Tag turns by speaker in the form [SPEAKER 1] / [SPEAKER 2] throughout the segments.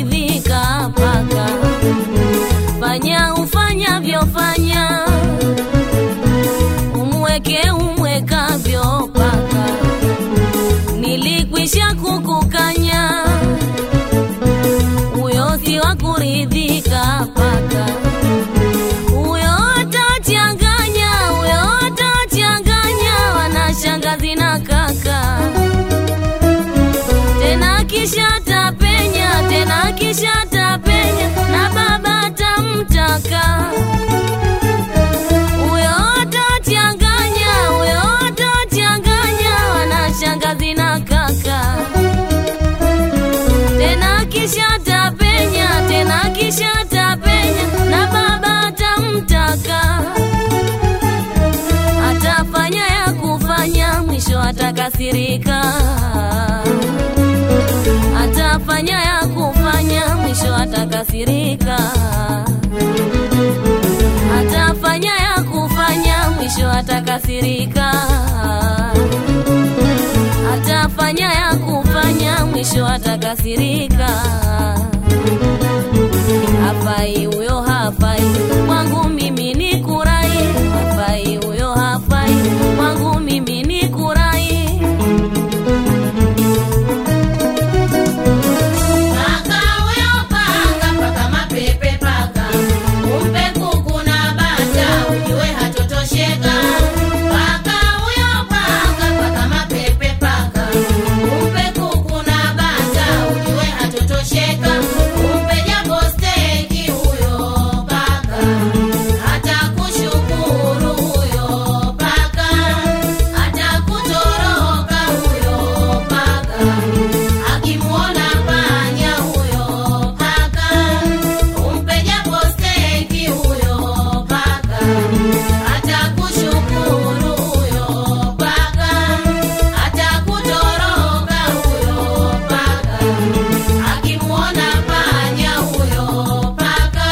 [SPEAKER 1] kuridhika paka fanya ufanyavyofanya umweke umwekavyo paka nilikwisha kukukanya huyo si wa kuridhika paka huyo atachanganya huyo atachanganya wanashangazi na kaka tena kisha tapenya tena kisha tapenya na baba tamtaka huyo atachanganya huyo atachanganya wanashangazi na kaka tena kisha tapenya tena kisha tapenya na baba tamtaka atafanya ya kufanya mwisho atakasirika atafanya ya kufanya mwisho atakasirika atafanya ya kufanya mwisho atakasirika atafanya ya kufanya mwisho atakasirika hafai huyo hafai kwangu mimi ni kurai hafai huyo hafai kwangu mimi ni kurai
[SPEAKER 2] Paka huyo paka, paka mapepe paka. Umpe kuku na bata, ujue hatotosheka. Paka huyo paka, paka mapepe paka. Umpe kuku na bata, ujue hatotosheka. Umpe japo steki huyo paka. Atakushukuru huyo paka. Atakutoroka huyo paka. Akimuona panya huyo paka, umpe japo steki huyo paka. Atakushukuru huyo paka, atakutoroka huyo paka. Akimuona panya huyo paka.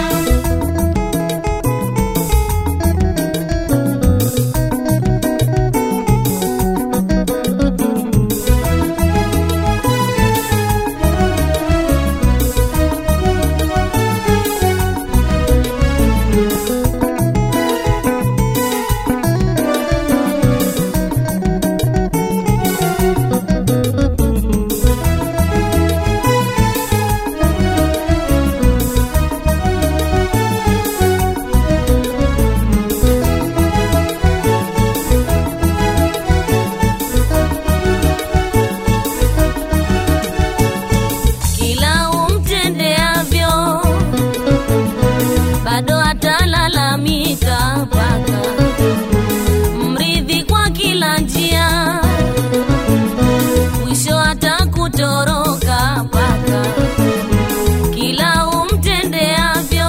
[SPEAKER 1] kila umtendeavyo bado atalalamika paka mridhi kwa kila njia mwisho atakutoroka paka kila umtendeavyo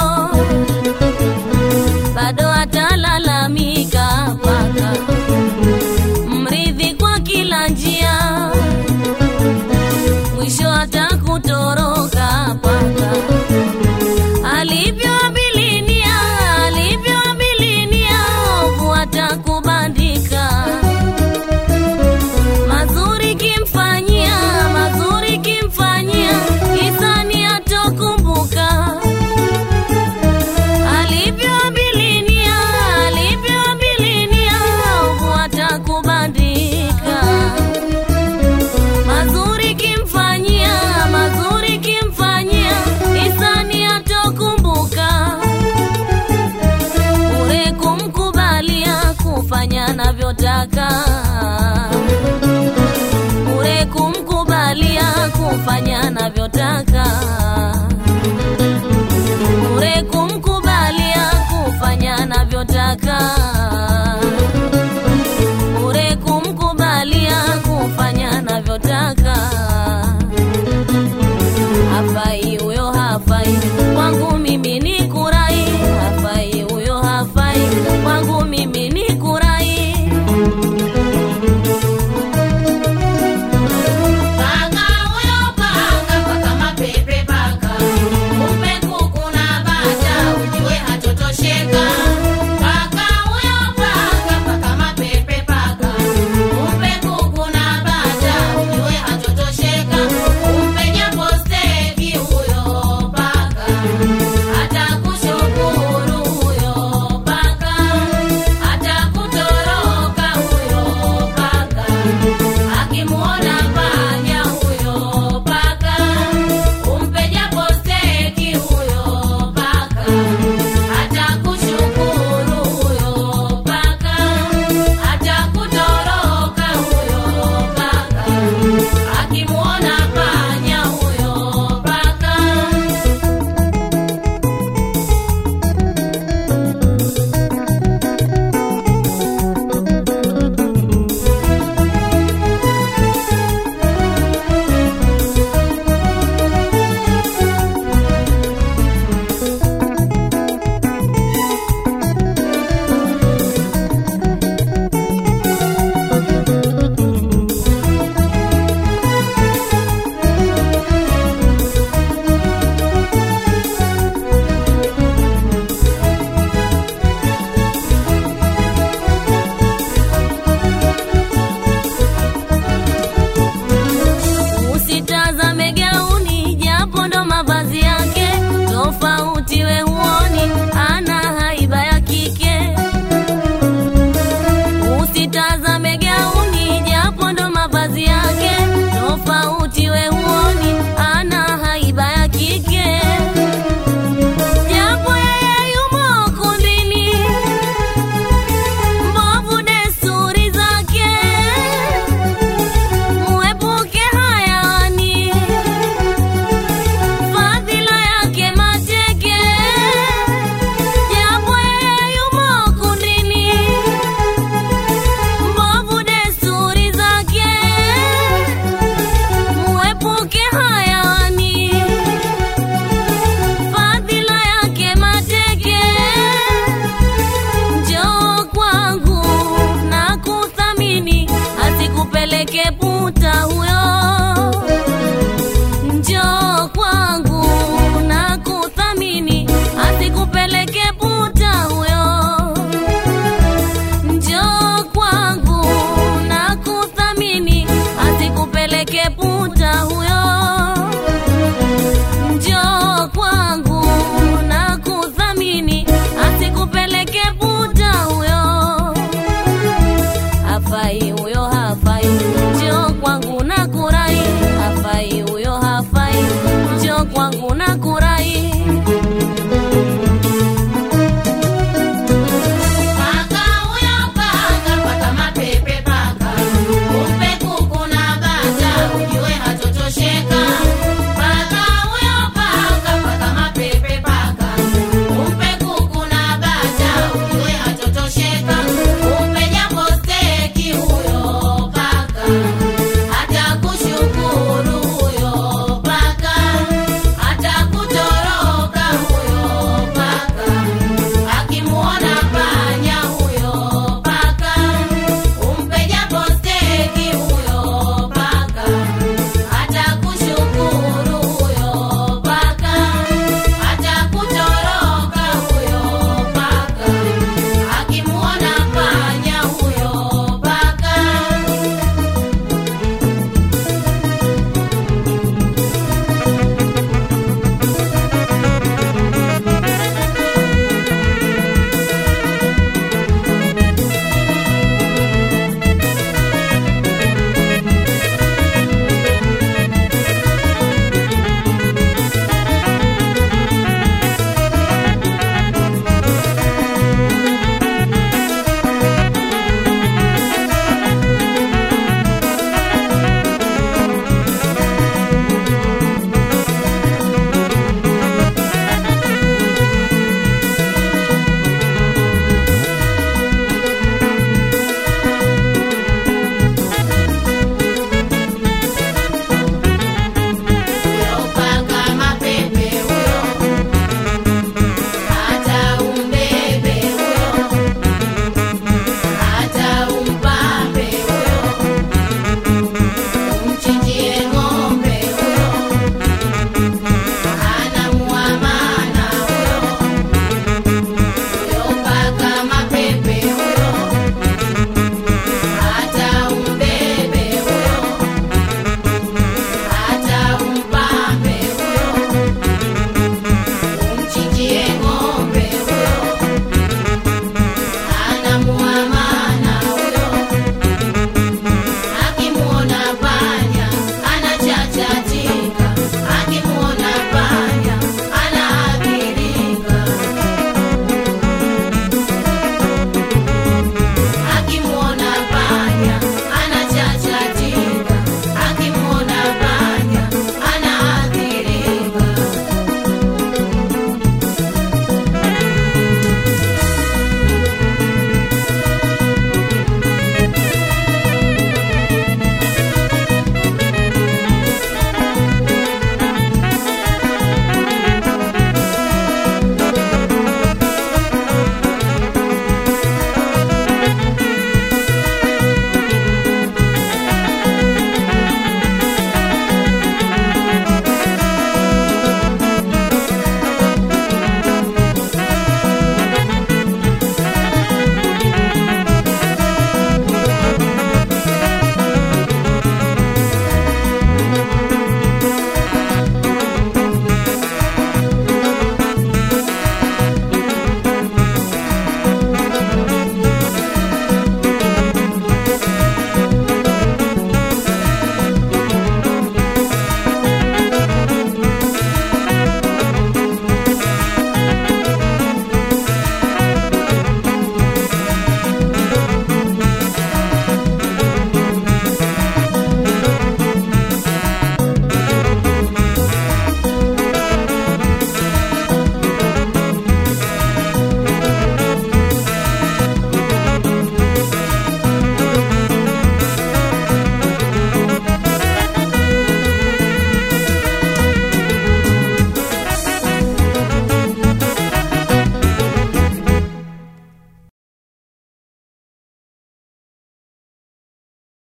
[SPEAKER 1] bado atalalamika paka mridhi kwa kila njia mwisho atakutoroka paka alivyoabilinia alivyoabilinia ovu atakubandika mazuri kimfanyia mazuri kimfanyia hisani atokumbuka alivyoabilinia alivyoabilinia ovu atakubandika mazuri kimfanyia mazuri kimfanyia hisani atokumbuka ure kumkubalia kufanya navyotaka ure kumkubalia kufanya navyotaka ure kumkubalia kufanya navyotaka ure kumkubalia kufanya navyotaka hafai